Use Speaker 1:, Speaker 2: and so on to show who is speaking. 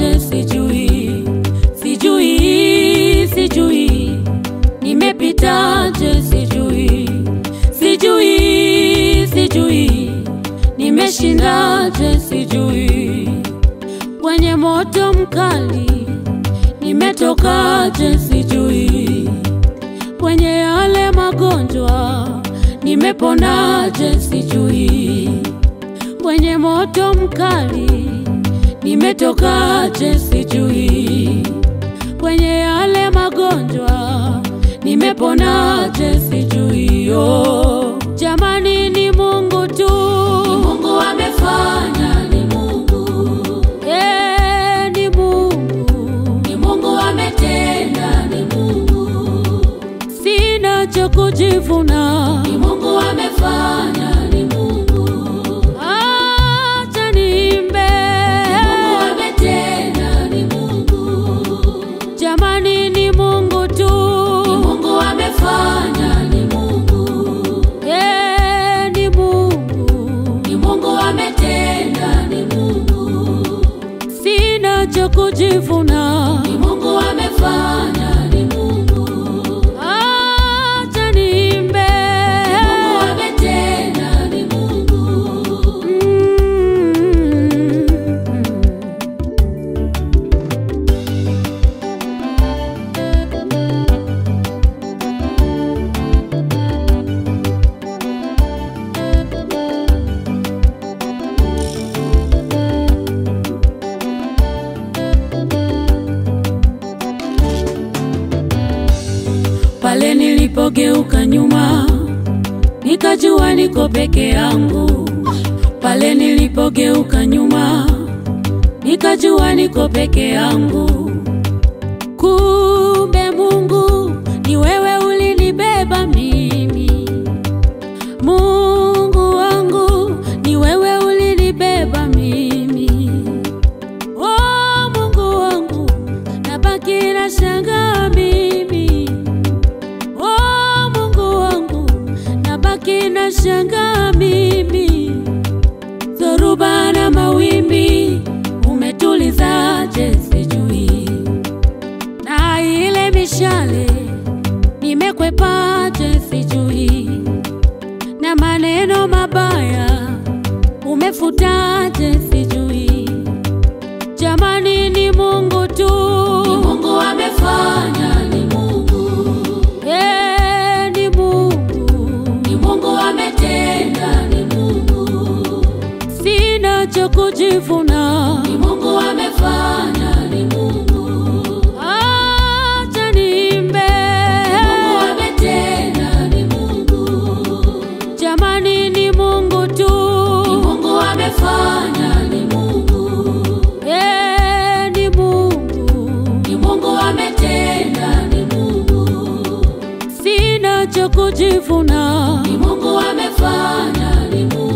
Speaker 1: nimepitaje sijui, sijui, sijui, nimepitaje sijui, sijui, sijui, nimeshindaje sijui, kwenye moto mkali nimetokaje sijui, kwenye yale magonjwa nimeponaje sijui, kwenye moto mkali nimetokaje sijui, kwenye yale magonjwa nimeponaje sijui. Oh, jamani, ni Mungu tu,
Speaker 2: Ni Mungu amefanya, ni Mungu,
Speaker 1: eh, ni Mungu,
Speaker 2: ni Mungu ametenda, ni Mungu,
Speaker 1: sina cha kujivuna.
Speaker 2: ni Mungu amefanya, ni Mungu,
Speaker 1: Acha niimbe,
Speaker 2: Mungu ametenda, ni Mungu,
Speaker 1: jamani, ni Mungu tu,
Speaker 2: ni Mungu amefanya, ni Mungu,
Speaker 1: eh, ni Mungu,
Speaker 2: ni Mungu ametenda, ni Mungu,
Speaker 1: sina cha kujivuna.
Speaker 2: ni Mungu amefanya, ni Mungu,
Speaker 1: Acha niimbe,
Speaker 2: Mungu ametenda, ni Mungu.
Speaker 1: Mm. Pale nilipogeuka nyuma, nikajua niko peke yangu. Pale nilipogeuka nyuma, nikajua niko peke yangu. Kumbe Mungu ni wewe ulinibeba mimi. Mungu wangu ni wewe ulinibeba mimi. Oh, Mungu wangu nabaki na shangaa mimi. Oh, Mungu wangu nabaki na shangaa mimi. Dhoruba na mawimbi umetulizaje sijui, na ile mishale nimekwepaje sijui, na maneno mabaya umefutaje sijui. Jamani, ni Mungu tu,
Speaker 2: Ni Mungu amefanya, ni Mungu,
Speaker 1: Eh, ni Mungu,
Speaker 2: ni Mungu ametenda, ni Mungu,
Speaker 1: sina cha kujivuna.
Speaker 2: ni Mungu amefanya, ni Mungu,
Speaker 1: Acha niimbe,
Speaker 2: Mungu ametenda, ni Mungu,
Speaker 1: jamani, ni Mungu tu,
Speaker 2: ni Mungu amefanya, ni Mungu,
Speaker 1: Eh, ni Mungu,
Speaker 2: ni Mungu ametenda, ni Mungu,
Speaker 1: sina cha kujivuna.
Speaker 2: ni Mungu amefanya, ni Mungu.